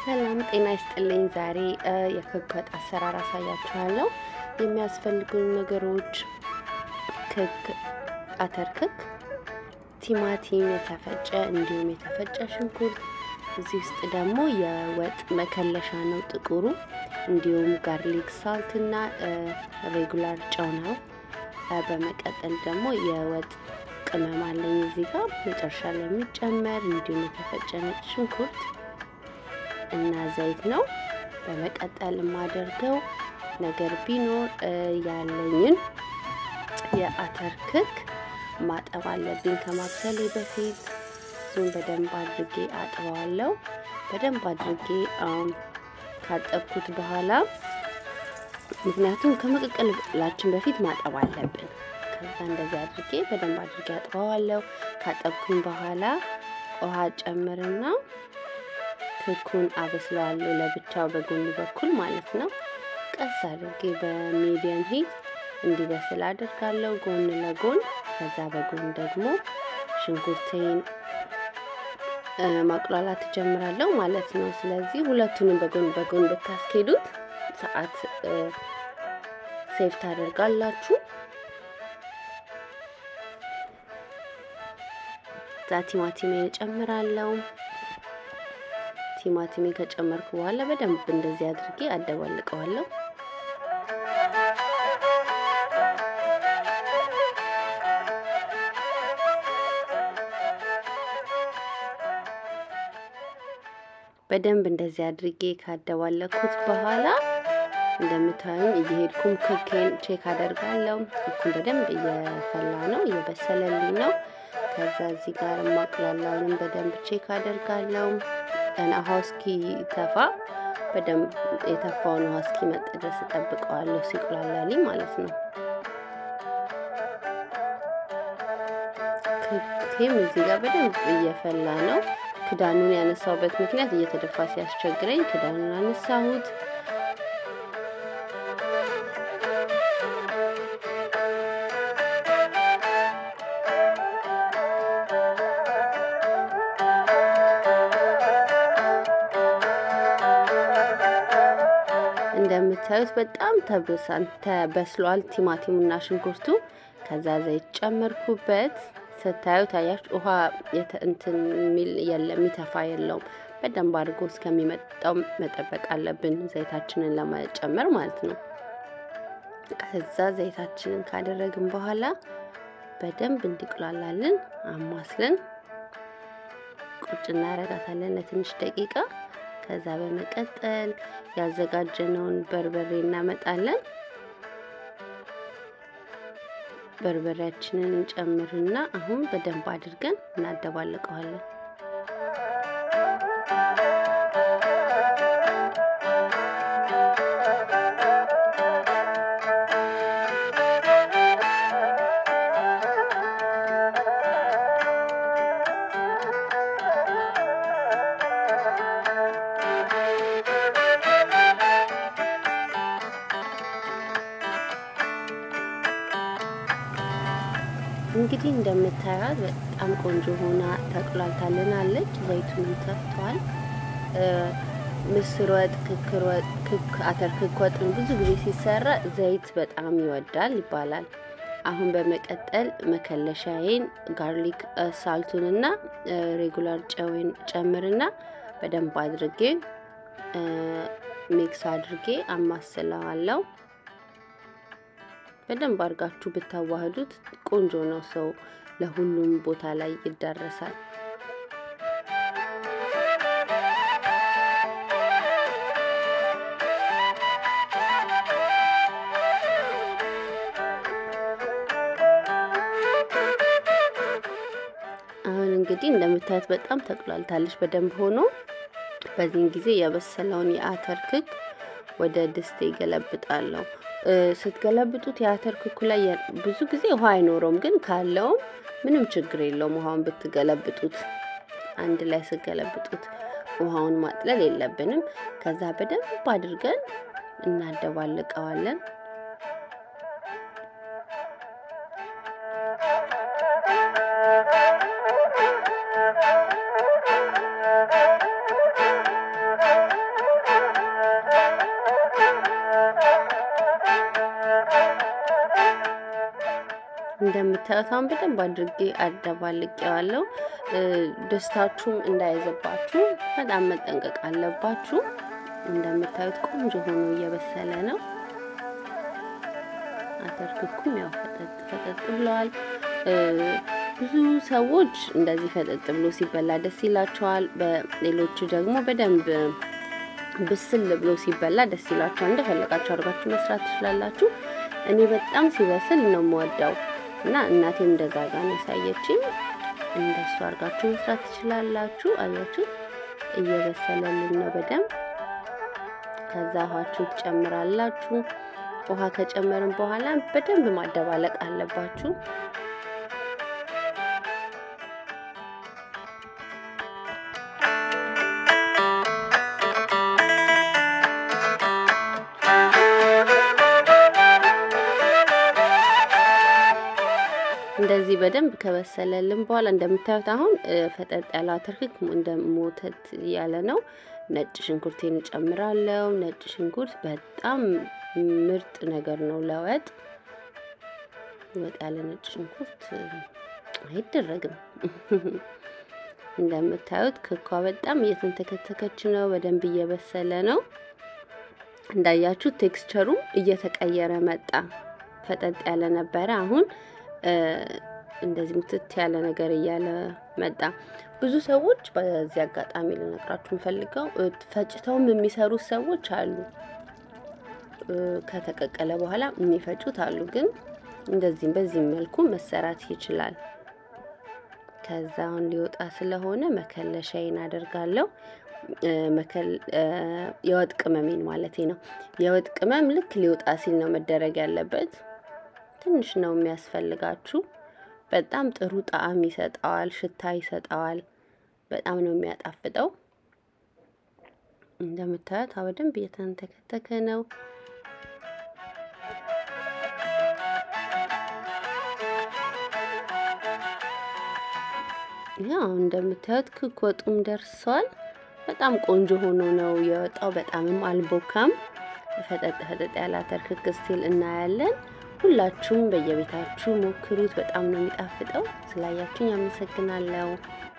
ሰላም ጤና ይስጥልኝ። ዛሬ የክክ ወጥ አሰራር አሳያችኋለሁ። የሚያስፈልጉን ነገሮች ክክ፣ አተር ክክ፣ ቲማቲም የተፈጨ እንዲሁም የተፈጨ ሽንኩርት፣ እዚህ ውስጥ ደግሞ የወጥ መከለሻ ነው ጥቁሩ፣ እንዲሁም ጋርሊክ ሳልት እና ሬጉላር ጨው ነው። በመቀጠል ደግሞ የወጥ ቅመም አለኝ እዚህ ጋር መጨረሻ ላይ የሚጨመር እንዲሁም የተፈጨ ነጭ ሽንኩርት እና ዘይት ነው። በመቀጠል የማደርገው ነገር ቢኖር ያለኝን የአተር ክክ ማጠብ አለብኝ ከማብሰሌ በፊት። እሱን በደንብ አድርጌ አጥበዋለሁ። በደንብ አድርጌ ካጠብኩት በኋላ ምክንያቱም ከመቀቀላችን በፊት ማጠብ አለብን። ከዛ እንደዚህ አድርጌ በደንብ አድርጌ አጥበዋለሁ። ካጠብኩኝ በኋላ ውሃ ጨምርና ክኩን አበስለዋለሁ ለብቻው በጎን በኩል ማለት ነው። ቀስ አድርጌ በሚዲየም ሂት እንዲበስል አድርጋለሁ ጎን ለጎን። ከዛ በጎን ደግሞ ሽንኩርቴን ማቁላላት እጀምራለሁ ማለት ነው። ስለዚህ ሁለቱንም በጎን በጎን ብታስኬዱት ሰዓት ሴቭ ታደርጋላችሁ። እዛ ቲማቲሜን እጨምራለሁ። ቲማቲሜ ከጨመርኩ በኋላ በደንብ እንደዚህ አድርጌ አደባልቀዋለሁ። በደንብ እንደዚህ አድርጌ ካደባለኩት በኋላ እንደምታዩኝ እየሄድኩም ክኬን ቼክ አደርጋለሁ። ክኩን በደንብ እየፈላ ነው፣ እየበሰለልኝ ነው። ከዛ እዚህ ጋር ማቅላላውንም በደንብ ቼክ አደርጋለሁ። ገና ውሃው እስኪተፋ በደንብ የተፋውን ውሃ እስኪመጥ ድረስ እጠብቀዋለሁ፣ ሲቁላላልኝ ማለት ነው። ክኬም እዚህ ጋር በደንብ እየፈላ ነው። ክዳኑን ያነሳውበት ምክንያት እየተደፋ ሲያስቸግረኝ ክዳኑን አነሳሁት። እንደምታዩት በጣም ተብሳን ተበስሏል ቲማቲሙና ሽንኩርቱ። ከዛ ዘይት ጨመርኩበት። ስታዩት አያችሁ ውሃ እንትን የሚል የለም የሚተፋ የለውም። በደንብ አድርጎ እስከሚመጣው መጠበቅ አለብን ዘይታችንን ለመጨመር ማለት ነው። ከዛ ዘይታችንን ካደረግን በኋላ በደንብ እንዲቁላላልን አማስለን ቁጭ እናረጋታለን ለትንሽ ደቂቃ። ከዛ በመቀጠል ያዘጋጀነውን በርበሬ እናመጣለን። በርበሬያችንን እንጨምርና አሁን በደንብ አድርገን እናደባልቀዋለን። እንግዲህ እንደምታያት በጣም ቆንጆ ሆና ተቁላልታልናለች። ዘይቱንም ተፍቷል። ምስር ወጥ፣ ክክር ወጥ፣ ክክ አተር ክክ ወጥ ብዙ ጊዜ ሲሰራ ዘይት በጣም ይወዳል ይባላል። አሁን በመቀጠል መከለሻዬን ጋርሊክ ሳልቱንና ሬጉላር ጨዌን ጨምርና በደንብ አድርጌ ሚክስ አድርጌ አማስለዋለሁ። በደንብ አድርጋችሁ ብታዋህዱት ቆንጆ ነው። ሰው ለሁሉም ቦታ ላይ ይዳረሳል። አሁን እንግዲህ እንደምታዩት በጣም ተቁላልታለች በደንብ ሆኖ። በዚህን ጊዜ የበሰለውን የአተር ክክ ወደ ድስቴ ገለብጣለሁ። ስትገለብጡት የአተር ክኩ ላይ ብዙ ጊዜ ውሃ አይኖረውም፣ ግን ካለውም ምንም ችግር የለውም። ውሃውን ብትገለብጡት አንድ ላይ ስገለብጡት ውሃውን ማጥለል የለብንም። ከዛ በደንብ አድርገን እናደባልቀዋለን። እንደምታዩት አሁን በደንብ አድርጌ አደባልቄዋለሁ። ደስታችሁም እንዳይዘባችሁ በጣም መጠንቀቅ አለባችሁ። እንደምታዩት ቆንጆ ሆኖ እየበሰለ ነው። አተር ክኩም ያው ፈጠጥ ፈጠጥ ብለዋል። ብዙ ሰዎች እንደዚህ ፈጠጥ ብሎ ሲበላ ደስ ይላቸዋል። በሌሎቹ ደግሞ በደንብ ብስል ብሎ ሲበላ ደስ ይላቸዋል። እንደፈለጋችሁ አድርጋችሁ መስራት ትችላላችሁ። እኔ በጣም ሲበስል ነው የምወደው እና እናቴም እንደዛ ጋር ነው ያሳየችኝ። እንደሱ አድርጋችሁ መስራት ትችላላችሁ። አያችሁ እየበሰለልን ነው በደንብ። ከዛ ውሃችሁ ትጨምራላችሁ። ውሃ ከጨመርን በኋላ በደንብ ማደባለቅ አለባችሁ። እንደዚህ በደንብ ከበሰለልን በኋላ እንደምታዩት አሁን ፈጠጥ ያለ አተርክክ እንደ ሞተት ያለ ነው። ነጭ ሽንኩርቴን እጨምራለሁ። ነጭ ሽንኩርት በጣም ምርጥ ነገር ነው ለወጥ። ወጥ ያለ ነጭ ሽንኩርት አይደረግም። እንደምታዩት ክኳ በጣም እየተንተከተከች ነው። በደንብ እየበሰለ ነው። እንዳያችሁ ቴክስቸሩ እየተቀየረ መጣ። ፈጠጥ ያለ ነበረ አሁን እንደዚህ ሙትት ያለ ነገር እያለ መጣ። ብዙ ሰዎች በዚህ አጋጣሚ ልነግራችሁ የምፈልገው ፈጭተውም የሚሰሩት ሰዎች አሉ። ከተቀቀለ በኋላ የሚፈጩት አሉ። ግን እንደዚህም በዚህም መልኩ መሰራት ይችላል። ከዛ አሁን ሊወጣ ስለሆነ መከለሻዬን አደርጋለሁ። የወጥ ቅመሜን ማለቴ ነው። የወጥ ቅመም ልክ ሊወጣ ሲል ነው መደረግ ያለበት። ትንሽ ነው የሚያስፈልጋችሁ። በጣም ጥሩ ጣዕም ይሰጠዋል፣ ሽታ ይሰጠዋል። በጣም ነው የሚያጣፍጠው። እንደምታዩት በደንብ እየተንተከተከ ነው። ያው እንደምታዩት ክክ ወጡም ደርሷል። በጣም ቆንጆ ሆኖ ነው የወጣው። በጣምም አልቦካም። ፈጠጥ ፈጠጥ ያለ አተር ክክ ስቲል እናያለን። ሁላችሁም በየቤታችሁ ሞክሩት። በጣም ነው የሚጣፍጠው። ስላያችሁኝ አመሰግናለሁ።